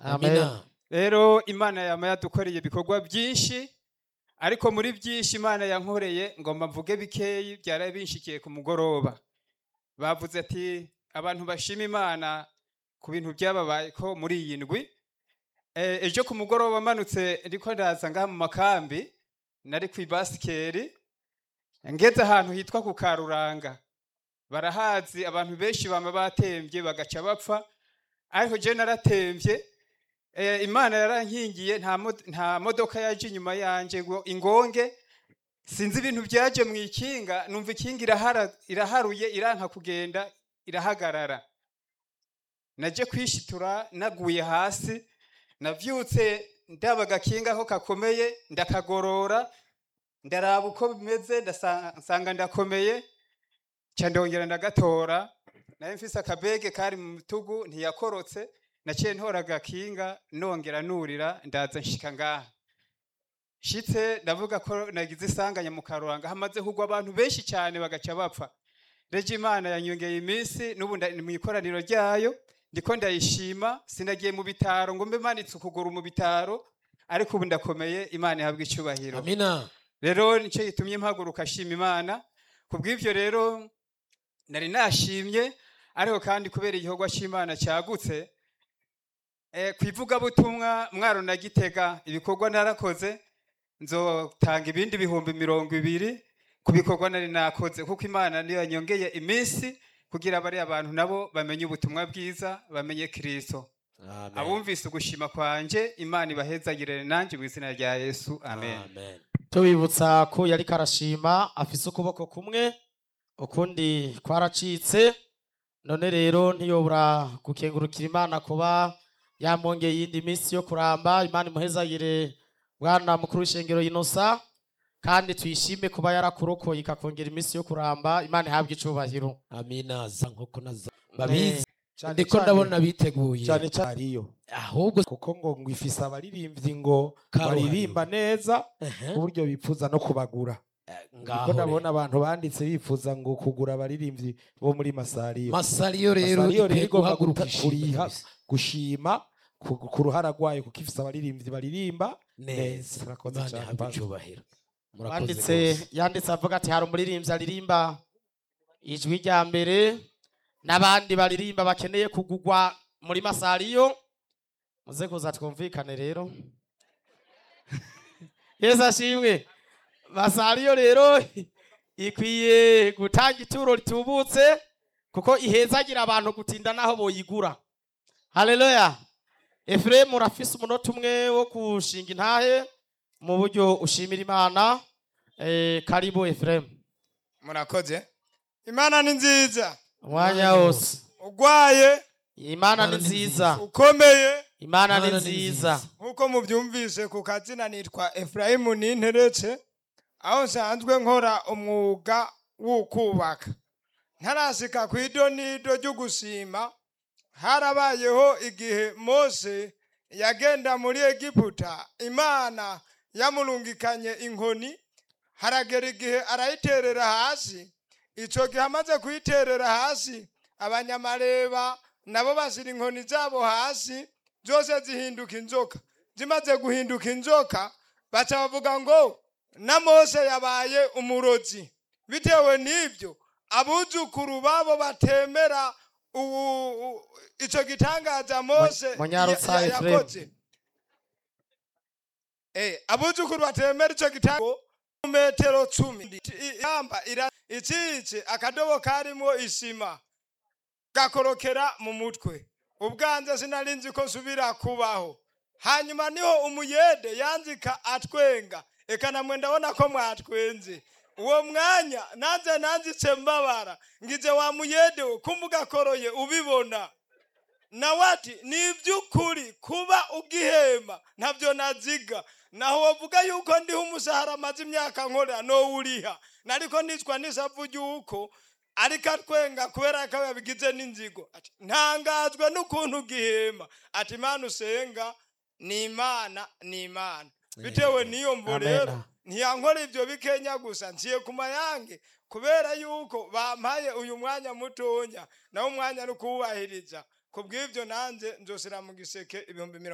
amina rero imana yama yadukoreye ibikorwa byinshi ariko muri byinshi imana yankoreye ngomba mvuge bikeyi byari binshikiye ku mugoroba bavuze ati abantu bashima imana ku bintu byababaye ko muri iyi ndwi Eh, ejo ku mugoroba manutse ndiko ndaza ngaha mu makambi nari ku ibasikeri ngeze ahantu hitwa ku karuranga barahazi abantu benshi bama batembye bagaca bapfa ariko je naratemvye eh, imana yarankingiye nta mod- nta modoka yaje inyuma yanje ngo ingonge sinzi ibintu byaje mu ikinga numva ikinga irahara, iraharuye iranka kugenda irahagarara naje kwishitura naguye hasi navyutse ndaba agakinga aho kakomeye ndakagorora ndaraba uko bimeze ndasa- nsanga ndakomeye ca ndongera ndagatora naye mfise akabege kari mu bitugu ntiyakorotse naciye ntora agakinga nongera nurira ndaza nshika ngaha shitse ndavuga ko nagize isanganya mu karuranga hamaze kugwa abantu benshi cyane bagaca bapfa reje imana yanyongeye iminsi n'ubu nda- mu ikoraniro ryayo ndiko ndayishima sinagiye mu bitaro ngo mbe manitse ukuguru mu bitaro ariko ubu ndakomeye imana ihabwa icyubahiro amina rero nicyo gitumye mpaguruka shima imana ku bw'ibyo rero nari nashimye ariko kandi kubera igikorwa cy'imana cyagutse eh, ku ivugabutumwa mwaro na gitega ibikorwa narakoze nzotanga ibindi bihumbi mirongo ibiri ku bikorwa nari nakoze kuko imana niyo yanyongeye iminsi kugira bariya abantu nabo bamenye ubutumwa bwiza bamenye kristo amen abumvise ugushima kwanje imana ibahezagirire nanjye mu izina rya yesu amen amen tubibutsa ko yari karashima afise ukuboko kumwe ukundi kwaracitse none rero ntiyobora gukengurukira imana kuba yamwongeye iyindi minsi yo kuramba imana imuhezagire bwana mukuru w'ishengero inosa kandi tuyishime kuba yarakurokoye ikakongera iminsi yo kuramba imana ihabwe icubahiro amina za nkoko na za babizi Cane ndiko cane- ndabona biteguye cyane cyane ariyo ahubwo kuko ngo ngo ifise abaririmbyi ngo Karuhariwe. baririmba neza ehe, ku buryo bifuza no kubagura ngaho kuko ndabona rero. abantu banditse bifuza ngo kugura abaririmbyi bo muri masariyo masariyo rero Masariyo rero ikwiye igomba guhaguruka guta- kuriha ishimwe gushima ku ku ruhara rwayo kuko ifise abaririmbyi baririmba neza neza murakoze imana cyane ihabwe Pastor. icyubahiro murakoze yanditse rwose. yanditse avuga ati hari umuririmbyi aririmba ijwi rya mbere n'abandi baririmba bakeneye kugugwa muri masariyo muze kuza twumvikane rero yesu ashimwe masariyo rero ikwiye gutanga ituro ritubutse kuko ihezagira abantu gutinda n'aho boyigura haleluya efuremu urafise umunota umwe wo gushinga intahe mu buryo ushimira imana eh, karibu efuremu murakoze imana ni nziza umwanya wose urwaye imana ni Imana ni nziza ukomeye imana ni Imana ni nziza nk'uko mubyumvise ku kazina nitwa efurayimu ninteretse aho nsanzwe nkora umwuga wo kubaka ntarasika ku idonido ryo gusima harabayeho igihe mose yagenda muri egiputa imana yamurungikanye inkoni haragera igihe arayiterera hasi icyo gihe amaze kuyiterera hasi abanyamareba nabo bashyira inkoni zabo hasi zose zihinduka inzoka zimaze guhinduka inzoka baca bavuga ngo na mose yabaye umurozi bitewe n'ibyo abuzukuru babo batemera ubu- u- icyo gitangaza mose Munyarutsa ya- ya- Ephraim. yakoze Eh, abuzukuru batemera icyo gitangaza metero cumi yamba icice akadobo karimo isima gakorokera mu mutwe ubwanze sinari nzi ko nsubira kubaho hanyuma niho umuyede yanzika atwenga eka namwe ndabona ko mwatwenze uwo mwanya nanze nanzitse mbabara ngize wa muyede we kumugakoroye ubibona nawe ati ni iby'ukuri kuba ugihema ntabyo naziga naho wavuga yuko ndiho umushahara amaze imyaka nkorera no uriha nariko nicwa n'isavu ry'uko ariko atwenga kubera ko yabigize n'inzigo ati ntangazwe n'ukuntu ugihema ati imana usenga ni imana ni imana bitewe n'iyo mvo Amen. rero ntiyankora ibyo bikenya gusa nsiye ku mayange kubera yuko bampaye uyu mwanya mutonya nawo umwanya ni ukuwubahiriza ku bw'ibyo nanjye nzosira mu giseke ibihumbi mirongo